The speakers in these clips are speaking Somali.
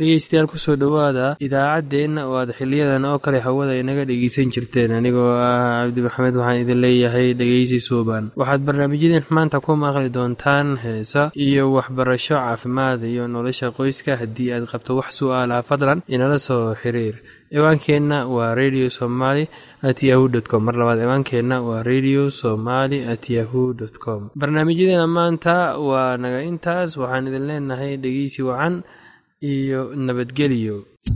dhegeystayaal kusoo dhowaada idaacaddeenna oo aad xiliyadan oo kale hawada inaga dhegeysan jirteen anigoo ah cabdi maxamed waxaan idin leeyahay dhegeysi suuban waxaad barnaamijyadeen maanta ku maqli doontaan heesa iyo waxbarasho caafimaad iyo nolosha qoyska haddii aad qabto wax su-aalaha fadlan inala soo xiriir ciwaankeenna waa radio somaly at yahu dt com mar labaad ciwaankeenna waa radio somaly at yahu dt com barnaamijyadeena maanta waa naga intaas waxaan idin leenahay dhegeysi wacan iyo nabadgelyo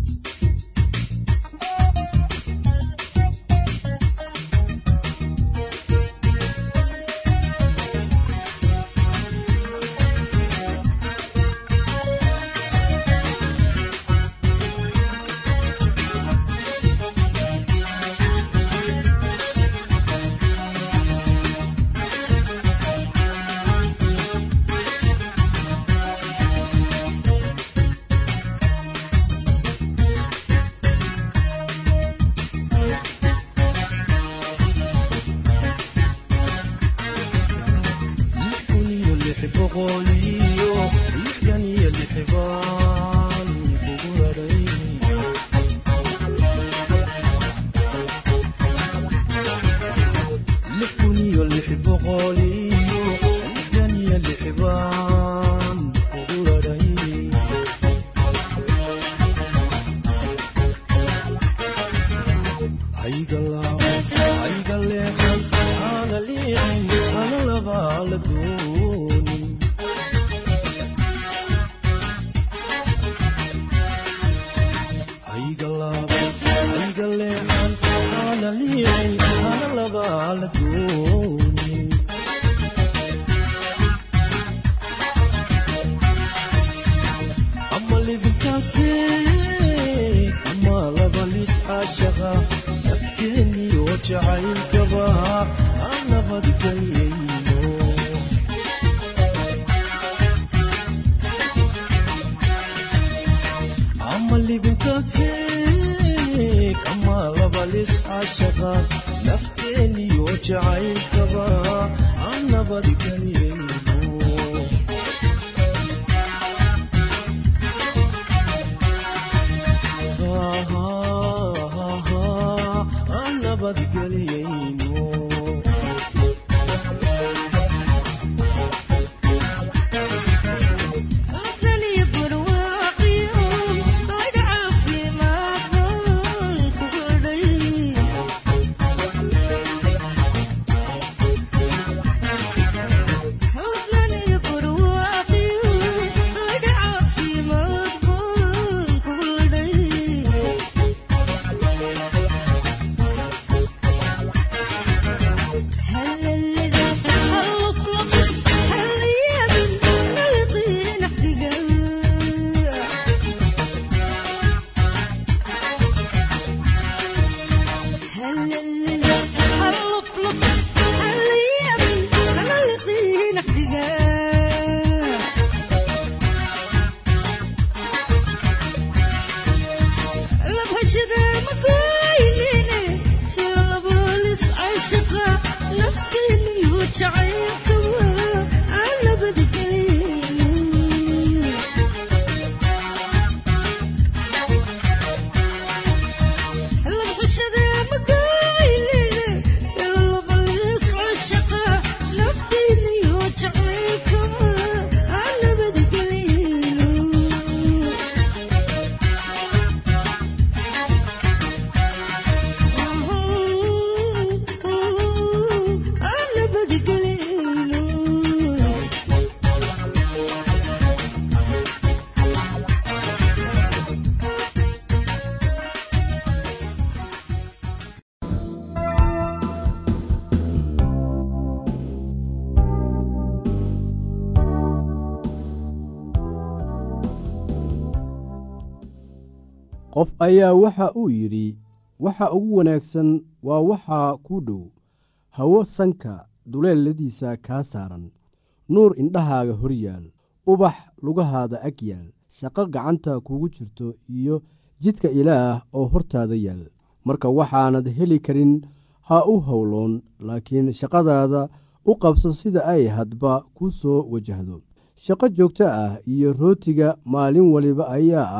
qof ayaa waxa uu yidhi waxa ugu wanaagsan waa waxaa kuu dhow hawo sanka duleeladiisa kaa saaran nuur indhahaaga hor yaal ubax lugahaada ag yaal shaqo gacanta kugu jirto iyo jidka ilaah oo hortaada yaal marka waxaanad heli karin ha u howloon laakiin shaqadaada u qabso sida ay hadba ku soo wajahdo shaqo joogto ah iyo rootiga maalin waliba ayaa ah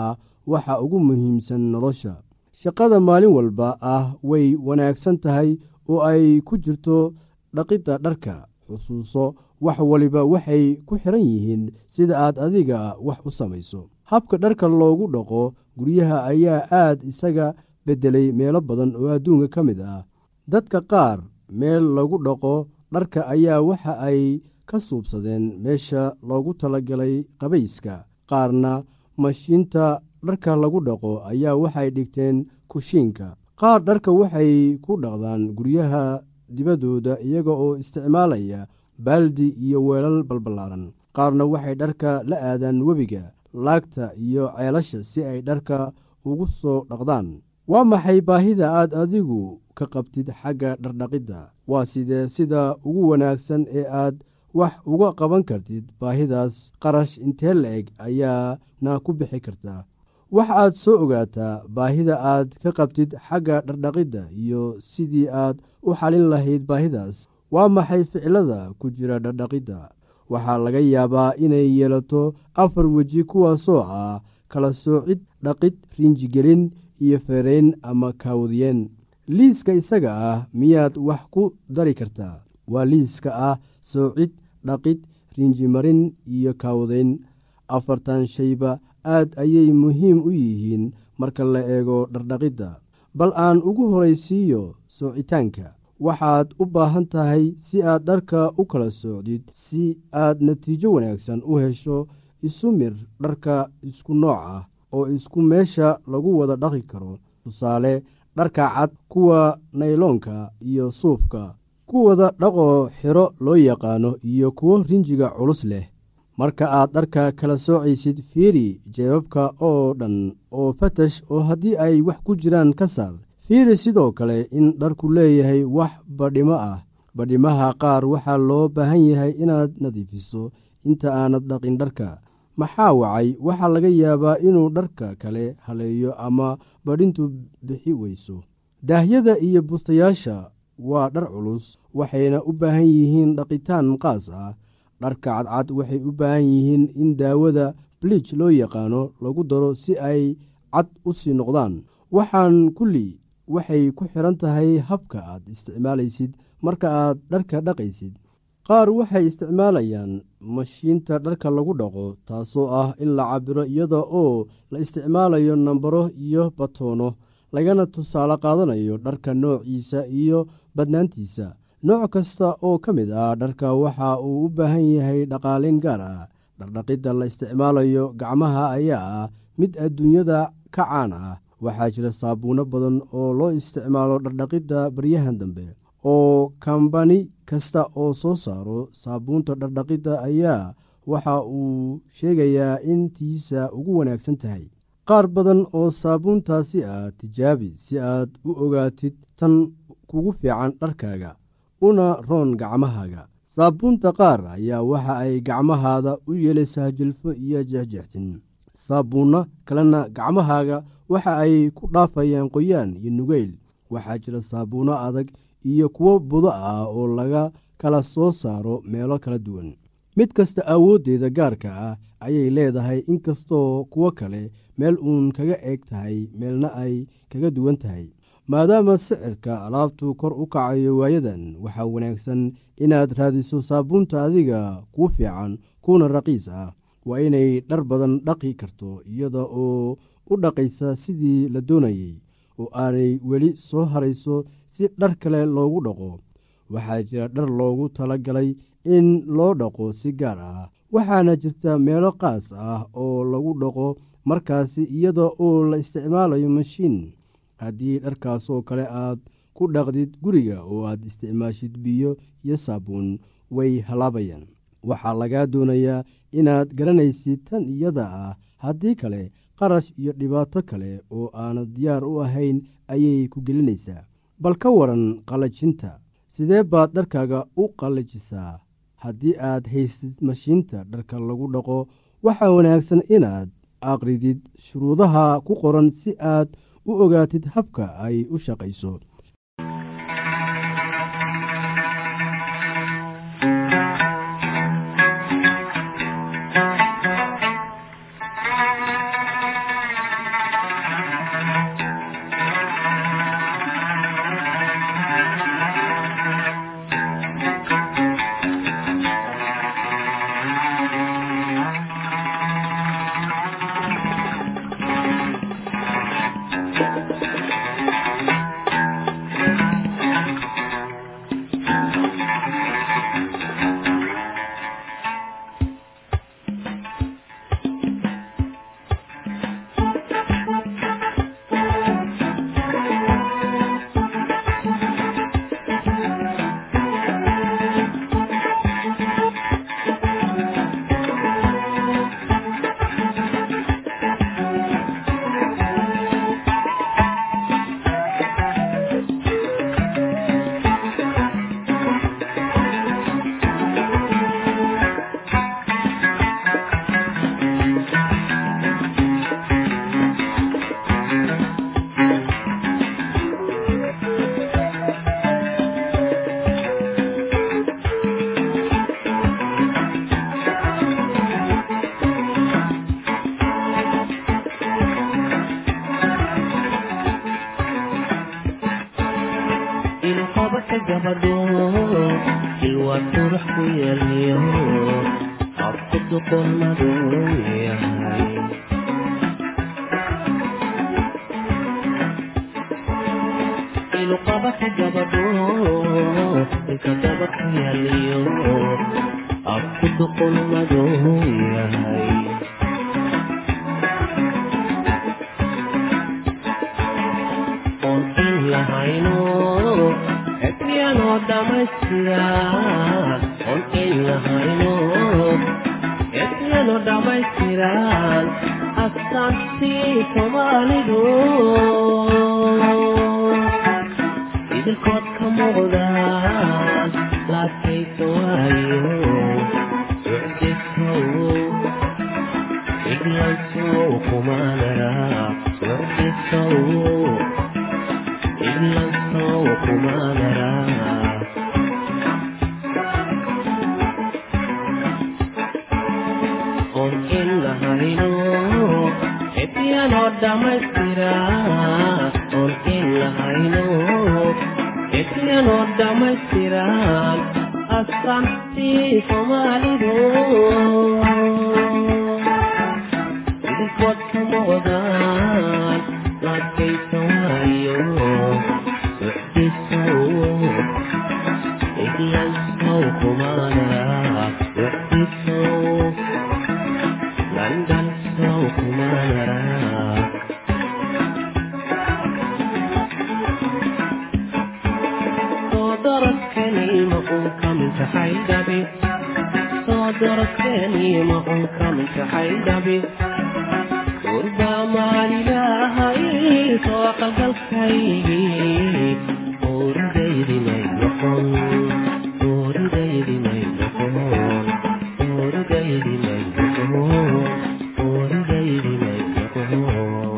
waxa ugu muhiimsan nolosha shaqada maalin walba ah way wanaagsan tahay oo ay ku jirto dhaqidda dharka xusuuso wax waliba waxay ku xiran yihiin sida aad adiga wax u samayso habka dharka loogu dhaqo guryaha ayaa aad isaga beddelay meelo badan oo adduunka ka mid ah dadka qaar meel lagu dhaqo dharka ayaa waxa ay ka suubsadeen meesha loogu talagalay qabayska qaarna mashiinta dharka lagu dhaqo ayaa waxay dhigteen kushiinka qaar dharka waxay ku dhaqdaan guryaha dibaddooda iyaga oo isticmaalaya baaldi iyo weelal balballaaran qaarna waxay dharka la aadaan webiga laagta iyo ceelasha si ay dharka ugu soo dhaqdaan waa maxay baahida aad adigu ka qabtid xagga dhardhaqidda waa sidee sida ugu wanaagsan ee aad wax uga qaban kartid baahidaas qarash intee la-eg ayaana ku bixi kartaa wax aad soo ogaataa baahida aad ka qabtid xagga dhardhaqidda iyo sidii aad u xalin lahayd baahidaas waa maxay ficilada ku jira dhardhaqidda waxaa laga yaabaa inay yeelato afar weji kuwaasoo ah kala soocid dhaqid riinjigelin iyo feerayn ama kaawdiyeen liiska isaga ah miyaad wax ku dari kartaa waa liiska ah soocid dhaqid riinjimarin iyo kaawdayn afartan shayba aad ayay muhiim u yihiin marka la eego dhardhaqidda bal aan ugu horaysiiyo soocitaanka waxaad u baahan tahay si aad dharka u kala soocdid si aad natiijo wanaagsan u hesho isu mir dharka isku nooc ah oo isku meesha lagu wada dhaqi karo tusaale dharka cad kuwa nayloonka iyo suufka kuwada dhaqoo xiro loo yaqaano iyo kuwo rinjiga culus leh marka aad dharka kala soocaysid fiiri jeebabka oo dhan oo fatash oo haddii ay wax ku jiraan ka saar fiiri sidoo kale in dharku leeyahay wax badhimo ah badhimaha qaar waxaa loo baahan yahay inaad nadiifiso inta aanad dhaqin dharka maxaa wacay waxaa laga yaabaa inuu dharka kale haleeyo ama badhintu bixi weyso daahyada iyo bustayaasha waa dhar culus waxayna u baahan yihiin dhaqitaan qaas ah dharka cadcad waxay u baahan yihiin in daawada bliij loo yaqaano lagu daro si ay cad u sii noqdaan waxaan kulli waxay ku xidhan tahay habka aad isticmaalaysid marka aad dharka dhaqaysid qaar waxay isticmaalayaan mashiinta dharka lagu dhaqo taasoo ah in la cabiro iyada oo la isticmaalayo nambaro iyo batoono lagana tusaale qaadanayo dharka noociisa iyo badnaantiisa nooc kasta oo ka mid ah dharka waxa uu u baahan yahay dhaqaaleyn gaar ah dhardhaqidda la isticmaalayo gacmaha ayaa ah mid adduunyada ka caan ah waxaa jira saabuuno badan oo loo isticmaalo dhardhaqidda baryahan dambe oo kambani kasta oo soo saaro saabuunta dhardhaqidda ayaa waxa uu sheegayaa in tiisa ugu wanaagsan tahay qaar badan oo saabuuntaasi ah tijaabi si aad u ogaatid tan kugu fiican dharkaaga una roon gacmahaaga saabuunta qaar ayaa waxa ay gacmahaada u yeelaysaa jilfo iyo jexjextin saabuunno kalena gacmahaaga waxa ay ku dhaafayaan qoyaan iyo nugeyl waxaa jira saabuunno adag iyo kuwo budo ah oo laga kala soo saaro meelo kala duwan mid kasta awooddeeda gaarka ah ayay leedahay inkastoo kuwo kale meel uun kaga eeg tahay meelna ay kaga duwan tahay maadaama sicirka alaabtu kor u kacayo waayadan waxaa wanaagsan inaad raadiso saabuunta adiga kuu fiican kuuna raqiis ah waa inay dhar badan dhaqi karto iyada oo u dhaqaysa sidii la doonayey oo aanay weli soo harayso si dhar kale loogu dhaqo waxaa jira dhar loogu tala galay in loo dhaqo si gaar ah waxaana jirta meelo qaas ah oo lagu dhaqo markaasi iyada oo la isticmaalayo mashiin haddii dharkaasoo kale aad ku dhaqdid guriga oo aad isticmaashid biyo iyo saabuun way halaabayaan waxaa lagaa doonayaa inaad garanaysid tan iyada ah haddii kale qarash iyo dhibaato kale oo aanad diyaar u ahayn ayay ku gelinaysaa bal ka waran qallajinta sidee baad dharkaaga u qallajisaa haddii aad haysid mashiinta dharka lagu dhaqo waxaa wanaagsan inaad aqridid shuruudaha ku qoran si aad u ogaatid habka ay u shaqayso gabadho ilwaa qurux ku yeeliyo afku duqon madow yahay iluqabaka gabadho ilka daba ku yeeliyo afku duqon madow yahay oon in lahayno epiyanoo dhammaystiran oon in lahayno epiyanoo dhammaystiran astaantii soomaalidu idilkood ka muuqdaan laadkaysa waayo sucdisow iglansow kumaanara sucdisow iglansow kumaanara oon in lahayno epiyanoo dhammaystira oon in lahayno epiyanoo dhammaystiran astaantii soomaalidu idinkood ka muuqdaan laadkaysa waayo sucdisow iglansow kumaanara sucdisow landansow kumaanara soo doradkaniima un kamintaxay dhabi soo doradkaniima un kamintaxay dhabi gurbaa maalilahay soo qalgalkaygii ooridaydimay noqon ooridaydimay noqon ooridaydimay noqon ooridaydimay noqon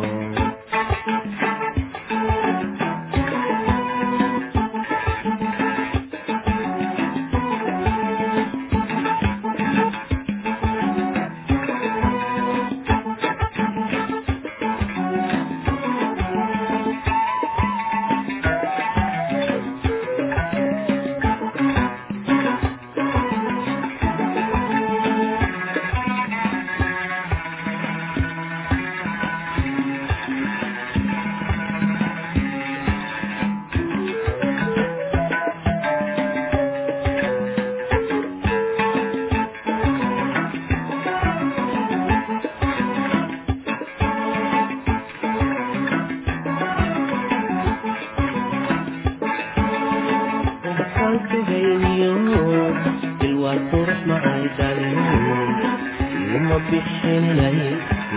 ubaxaankahayniyo ilwaa qurux macaydaliyo ilma bixinaysi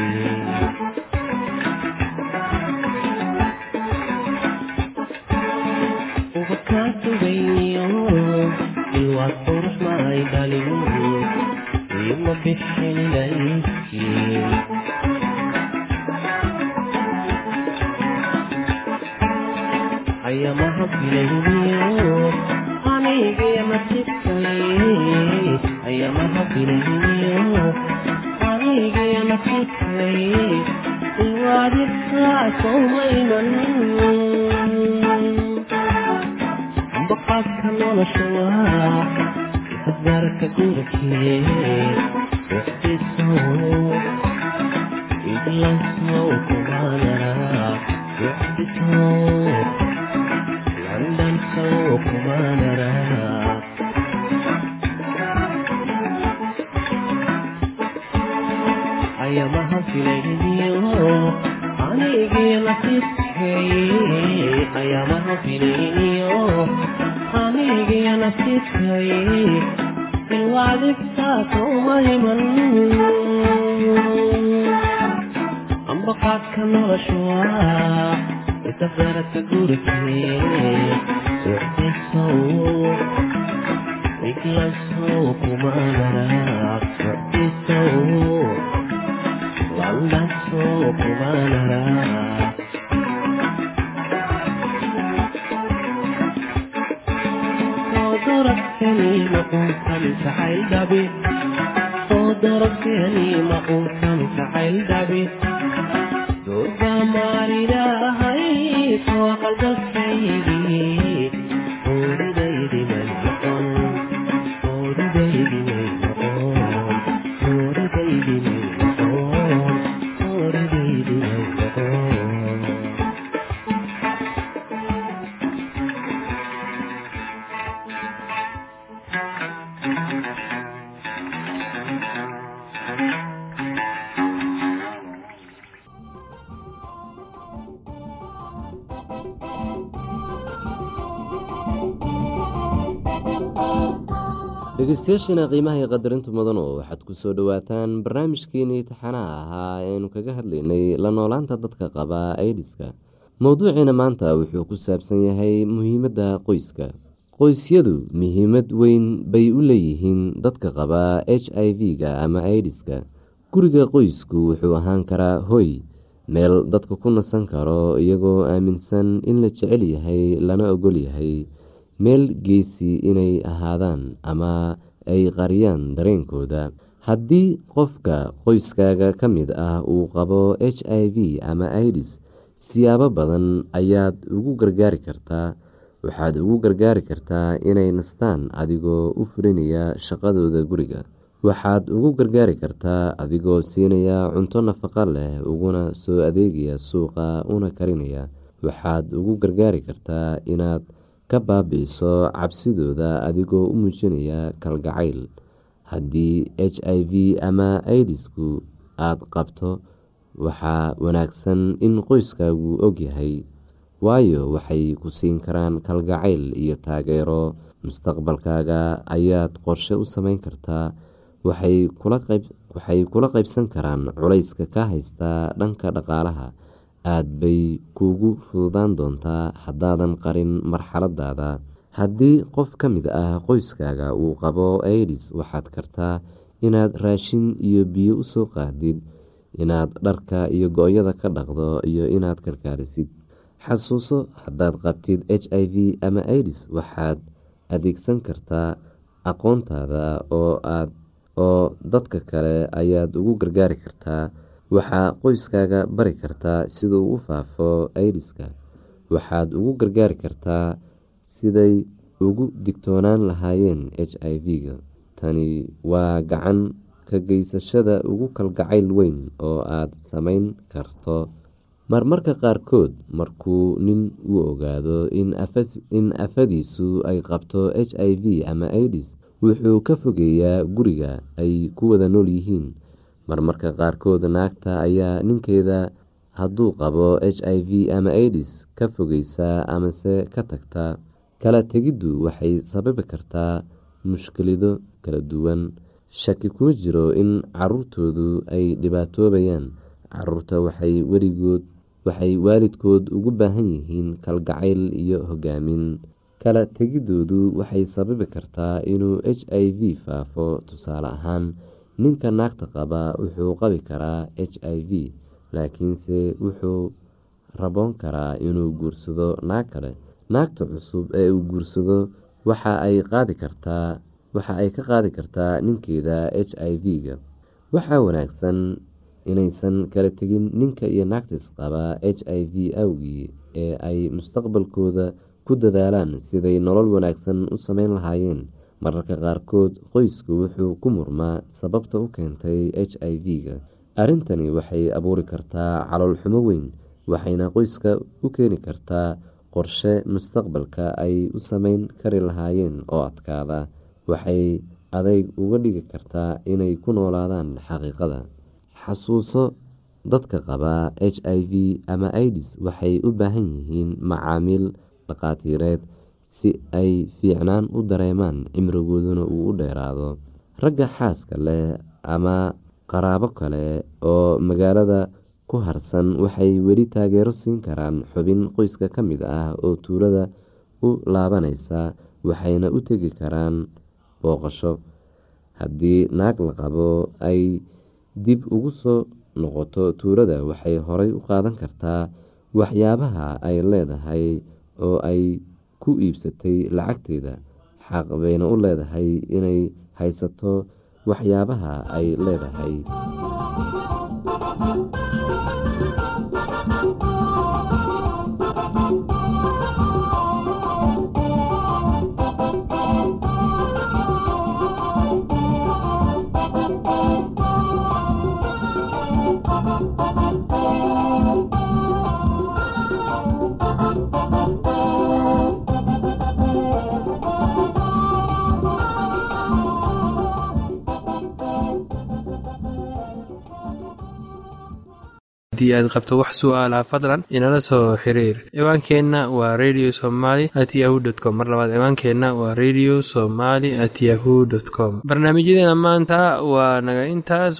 ubakaantugayniyo ilwaa qurux macaydaliyo ilma bixinaysi ayamaha bilayniyo anigaya nasibkay ayamaha bilayniyo anigaya nasibkay iwaadibkaa sowmayman baqaadka nolosha waa isasgaarka gurikee wixdisow iglansow kumaanara wixdisow landansow kumaanara ayamaha filayniyo anigii nasiibkay ayamaha filayniyo anigii nasiibkay ilwaadibtaa sowmayman ambaqaadka nolosha waa isafgaradka gurikee sucdisow iglansow kumaanara sucdisow landansow kumaanara soo doradkaniima unkan jacayl dhabi soo doradkaniima unkan jacayl dhabi durba maalilahay soo qalgalkaygii ooriday dhegeystayaashiina qiimaha iyo qadarintu mudano waxaad ku soo dhowaataan barnaamijkeenii taxanaha ahaa eeaynu kaga hadlaynay la noolaanta dadka qaba aidiska mowduuciina maanta wuxuu ku saabsan yahay muhiimadda qoyska qoysyadu muhiimad weyn bay u leeyihiin dadka qaba h i v-ga ama aidiska guriga qoysku wuxuu ahaan karaa hoy meel dadka ku nasan karo iyagoo aaminsan in la jecel yahay lana ogol yahay meel geesi inay ahaadaan ama ay qariyaan dareenkooda haddii qofka qoyskaaga ka mid ah uu qabo h i v ama idis siyaabo badan ayaad ugu gargaari kartaa waxaad ugu gargaari kartaa inay nastaan adigoo u fulinaya shaqadooda guriga waxaad ugu gargaari kartaa adigoo siinaya cunto nafaqo leh uguna soo adeegaya suuqa una karinaya waxaad ugu gargaari kartaa inaad ka baabi-iso cabsidooda adigoo u muujinaya kalgacayl haddii h i v ama idisku aada qabto waxaa wanaagsan in qoyskaagu ogyahay waayo waxay ku siin karaan kalgacayl iyo taageero mustaqbalkaaga ayaad qorshe u sameyn kartaa waxay kula qaybsan karaan culayska ka haystaa dhanka dhaqaalaha aada bay kuugu fududaan doontaa haddaadan qarin marxaladaada haddii qof ka mid ah qoyskaaga uu qabo aidis waxaad kartaa inaad raashin iyo biyo usoo qaadid inaad dharka iyo go-yada ka dhaqdo iyo inaad karkaarisid xasuuso haddaad qabtid h i v ama idis waxaad adeegsan kartaa aqoontaada oo aad oo dadka kale ayaad ugu gargaari kartaa waxaa qoyskaaga bari kartaa siduu u faafo idiska waxaad ugu gargaari kartaa siday ugu digtoonaan lahaayeen h i v-ga tani waa gacan ka geysashada ugu kalgacayl weyn oo aada sameyn karto marmarka qaarkood markuu nin uu ogaado in afadiisu ay qabto h i v ama idis wuxuu ka fogeeyaa guriga ay ku wada nool yihiin marmarka qaarkood naagta ayaa ninkeeda hadduu qabo h i v ama idis ka fogeysaa amase ka tagta kala tegiddu waxay sababi kartaa mushkilido kala duwan shaki kuma jiro in caruurtoodu ay dhibaatoobayaan caruurta waxay weligood waxay waalidkood ugu baahan yihiin kalgacayl iyo hogaamin kala tegidoodu waxay sababi kartaa inuu h i v faafo tusaale ahaan ninka naagta qaba wuxuu qabi karaa h i v laakiinse wuxuu raboon karaa inuu guursado naag kale naagta cusub ee uu guursado waxa ay qaadi kartaa waxa ay ka qaadi kartaa ninkeeda h i v-ga waxaa wanaagsan inaysan kala tegin ninka iyo naagta isqaba h i v awgii ee ay mustaqbalkooda ku dadaalaan siday nolol wanaagsan u sameyn lahaayeen mararka qaarkood qoysku wuxuu ku murmaa sababta u keentay h i v-ga arrintani waxay abuuri kartaa calool xumo weyn waxayna qoyska u keeni kartaa qorshe mustaqbalka ay u sameyn kari lahaayeen oo adkaada waxay adayg uga dhigi kartaa inay ku noolaadaan xaqiiqada xasuuso dadka qaba h i v ama idis waxay u baahan yihiin macaamiil dhaqaatiireed si ay fiicnaan u dareemaan cimrigooduna uu u dheeraado ragga xaaska leh ama qaraabo kale oo magaalada ku harsan waxay weli taageero siin karaan xubin qoyska ka mid ah oo tuulada u laabanaysa waxayna u tegi karaan booqasho haddii naag la qabo ay dib ugu soo noqoto tuulada waxay horay u qaadan kartaa waxyaabaha ay leedahay oo ay ku iibsatay lacagteeda xaq bayna u leedahay inay haysato waxyaabaha ay leedahay haddii aad qabto wax su'aalaha fadlan inala soo xiriir ciwaankeenna waa radio somaly at yahu t com mar labaad ciwaankeenna waa radio somaly at yahu dt com barnaamijyadeena maanta waa naga intaas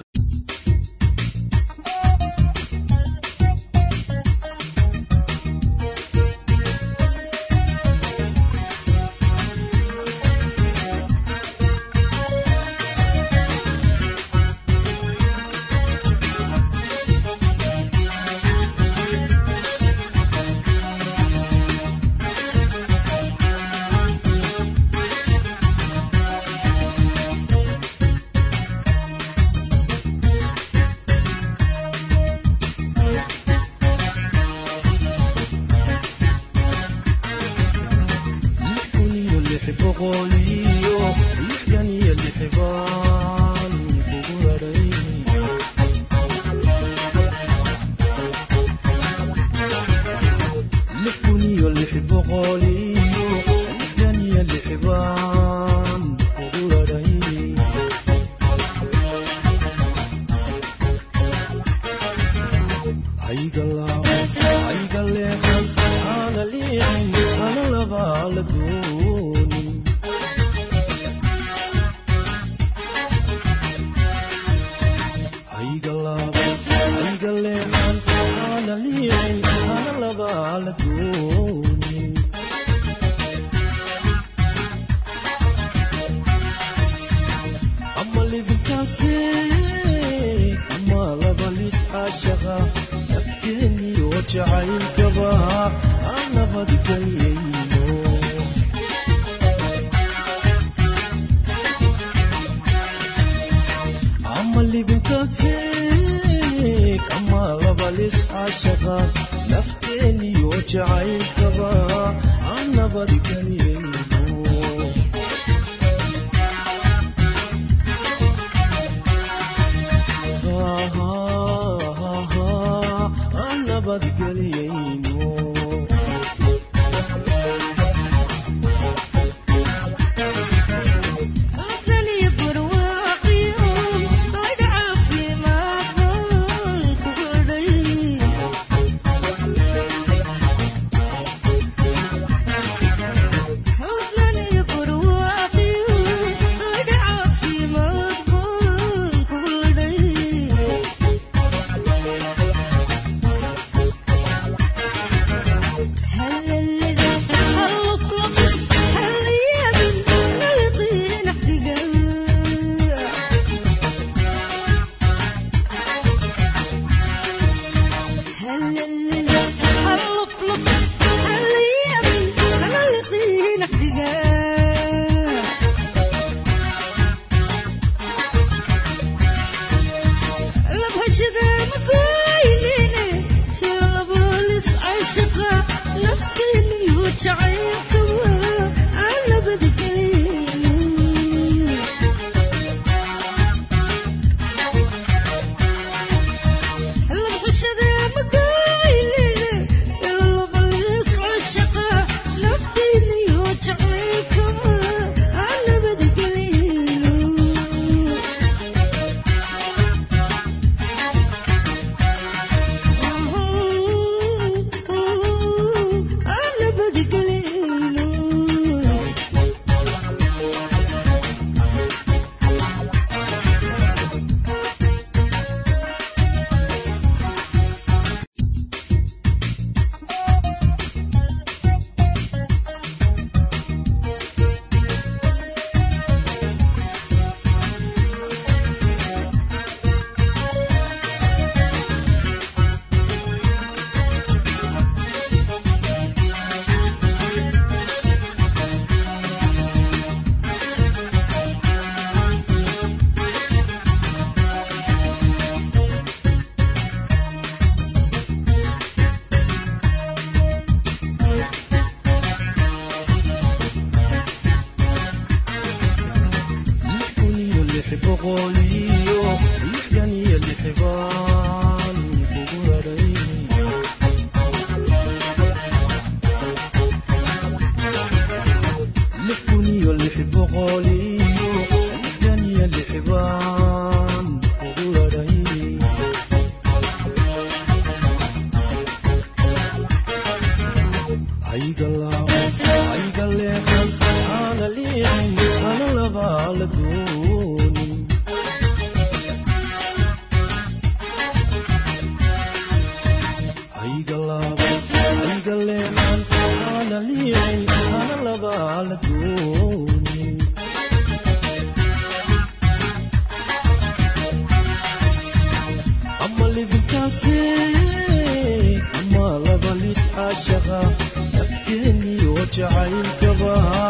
jacaylkaba